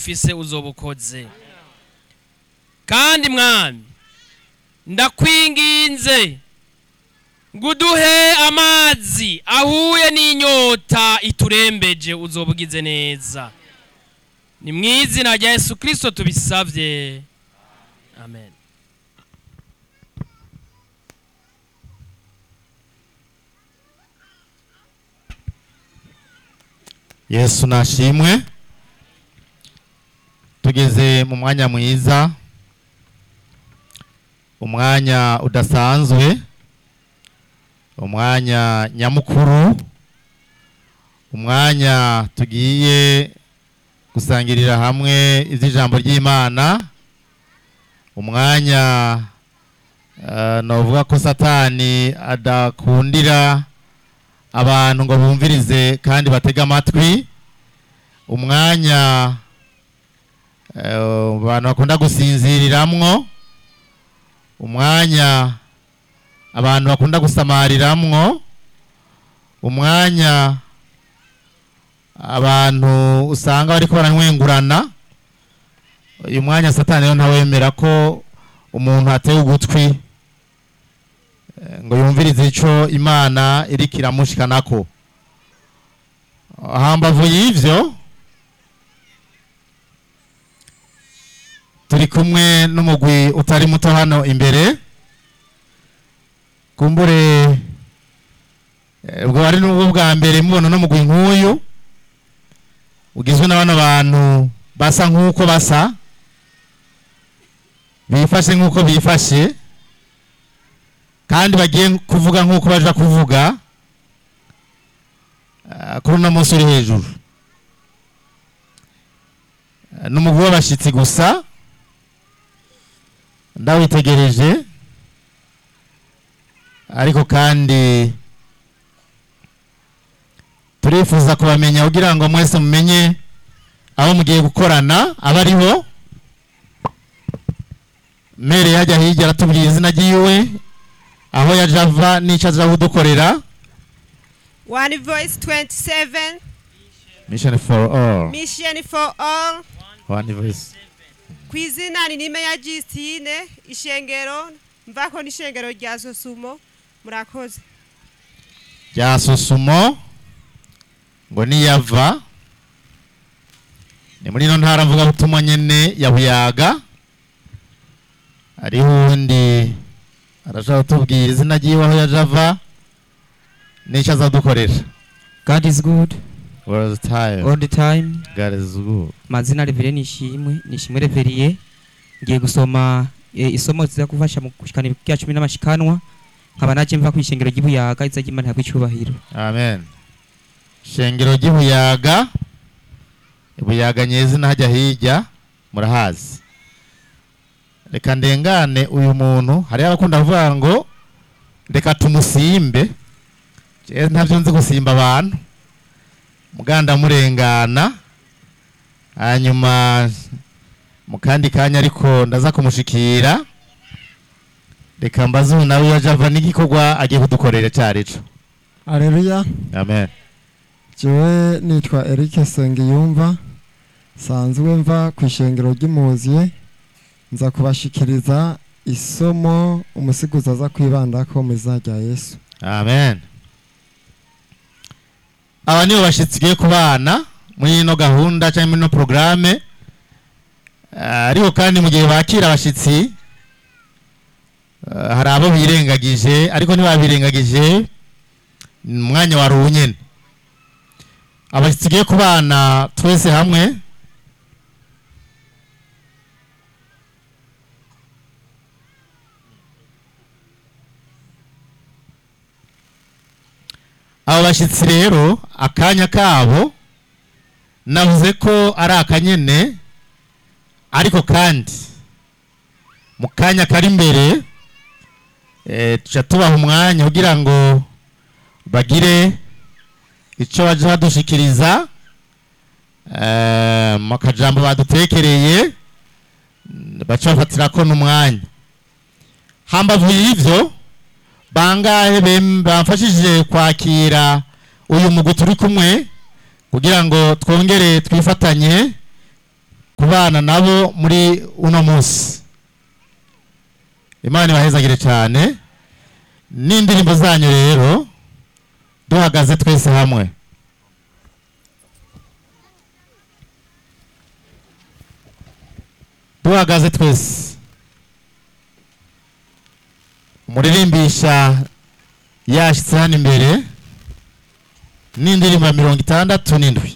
ufise uzoba ukoze kandi mwami ndakwinginze ngo uduhe amazi ahuye n'inyota iturembeje uzoba ugize neza ni mu izina rya yesu kirisito tubisabye amen yesu nashimwe tugeze mu mwanya mwiza umwanya udasanzwe umwanya nyamukuru umwanya tugiye gusangirira hamwe iby'ijambo ry'imana umwanya eh, novuga ko satani adakundira abantu ngo bumvirize kandi batege amatwi umwanya eh, abantu bakunda gusinziriramwo umwanya abantu bakunda gusamariramwo umwanya abantu usanga bariko baranywengurana uyu mwanya satani rero ntawemera ko umuntu ateye ugutwi eh, ngo yumvirize ico imana iriko iramushikanako hambavu y'ivyo turi kumwe n'umugwi utari muto hano imbere kumbure eh, ubwo ari n'ubwo bwa mbere mubona n'umugwi nk'uyu ugizwe na bano bantu basa nk'uko basa bifashe nk'uko bifashe kandi bagiye kuvuga nk'uko baja kuvuga ah, kuri uno munsi uri hejuru Ah, ni umugwi w'abashitsi gusa ndawitegereje ariko kandi turifuza kubamenya kugira ngo mwese mumenye aho mugiye gukorana aba ariho mere yajya hirya aratubwira izina ryiwe aho yaje ava n'icyo aza kudukorera One Voice 27, mission for all Mission for All, one voice ku izina ni nime ya Justine, ishengero, mvako n'ishengero rya Sosumo, murakoze. rya susumo ngo niyava ni muri ino ntara mvuga butumwa nyene ya buyaga hariho uwundi arashaka kutubwira izina ryiwe aho yaje ava n'icyo azadukorera God is good all the time all the time. God is good Mazina Revere Nishimwe, Nishimwe Reveriye. Ngiye gusoma eh, isomo ziza kufasha mu kushikana ibya cumi n'amashikanwa. Nkaba naje mva kwishengero ry'Ibuyaga iza ry'Imana kw'icyubahiro. amen shengero ry'ibuyaga ibuyaga nyezina hajya hirya murahazi reka ndengane uyu muntu hariho abakunda kuvuga ngo reka tumusimbe jewe ntavyo nzi gusimba abantu muganda murengana hanyuma mu kandi kanya ariko ndaza kumushikira reka mbaze ubu nawe yaje ava n'igikorwa agiye kudukorera cyarico Aleluya, amen jewe nitwa Eric Sengiyumva, sanzwe mva ku ishengero ry'Imuziye, nza kubashikiriza isomo umusiguzi aza kwibandako mu izina rya Yesu. amen aba nibo bashyitsi tugiye kubana muri ino gahunda cyangwa muri ino porogaramu ariko kandi mu gihe bakira abashyitsi ah, hari abo birengagije ariko ntibabirengagije ni umwanya wari uwunyene abashyitsi tugiye kubana twese hamwe abo bashyitsi rero akanya kabo navuze ko ari akanyene ariko kandi mu kanya kari imbere eh, tuca tubaha umwanya kugira ngo bagire icyo baje badushikiriza eh, mu kajambo badutekereye mm, baca bafatirako n'umwanya hambavu y'ivyo bangahe bem- bamfashije kwakira uyu mugwi turi kumwe kugira ngo twongere twifatanye ku kubana nabo muri uno munsi imana ibahezagire cyane n'indirimbo zanyu rero duhagaze twese hamwe duhagaze twese umuririmbisha yashyitse hano imbere n'indirimbo ya mirongo itandatu n'indwi